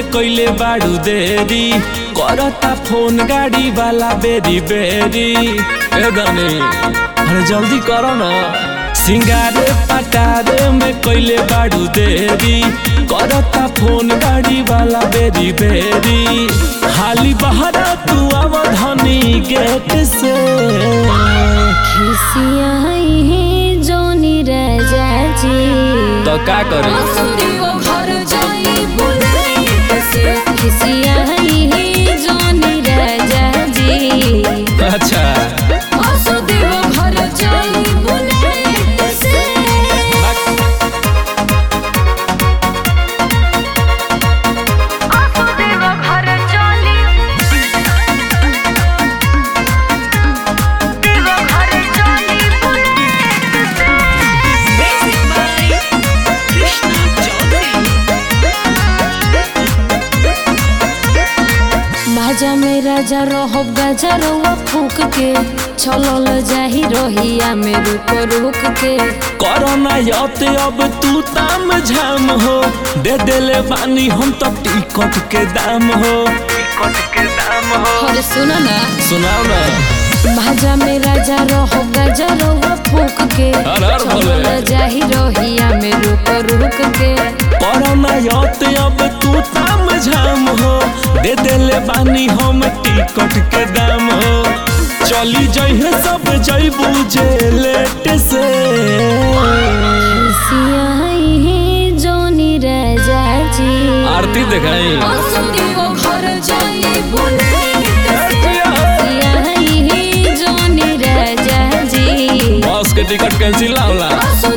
कइले बाड़ू देरी करता फोन गाड़ी वाला बेरी बेरी ए गने अरे जल्दी करो ना सिंगारे पटारे में कइले बाड़ू देरी करता फोन गाड़ी वाला बेरी बेरी हाली बहरा तू अवधनी गेट से खिसियाई है जोनी राजा जी तो का करे खिसियाई है जोनी राजा जी अच्छा बाजा में राजा रहो गाजा रहुआ फूक के छलल जाही रहिया में रुक रुक के कोरोना यते अब तू ताम झाम हो दे देले बानी हम तो टिकट के दाम हो टिकट के दाम हो अरे सुनो ना सुनाओ ना भाजा में राजा रहो गाजा रहुआ फूक के अरे अरे बोले। छलल जाही रहिया में रुक रुक के कोरोना यते अब तू ताम झाम हो दे देले बानी हम टिकट के दाम हो चली जइहे सब जइबू जे लेट से खिसियाई है जोनी राजा जी आरती दिखाई खिसियाई है जोनी राजा जी बस के टिकट कैंसिल ना होला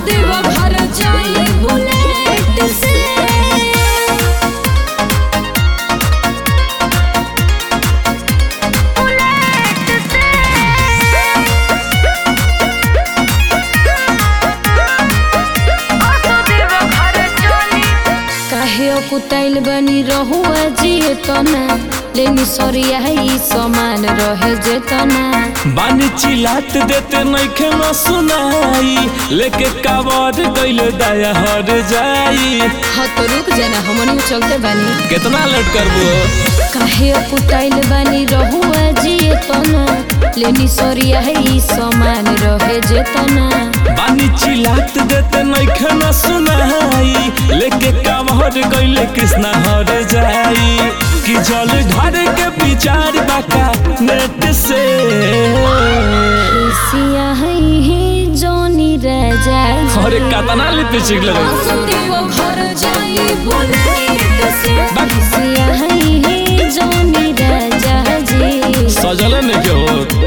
काहे कुताइल बनी रहुआ जिए तना लेनी सरिया ई समान रहे जे तना बानी चिलात देते नइखे न सुनाई लेके कावर गइल दया हर जाई हाँ तो रुक जाना हमनी चलते बानी कितना लेट करबो काहे कुताइल बानी रहुआ जिए तना लेनी सरिया ई समान रहे जे तना बानी चिलात देते नइखे न सुनाई लेके कावर गइल कृष्णा हर जाई कि जल घर के विचार बाका नेट से खिसिया है जोनी राजा जी अरे कतना लिपस्टिक लगे खिसिया है जोनी राजा जी सजल ने के हो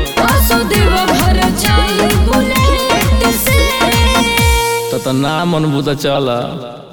तो त नाम अनुभूत चला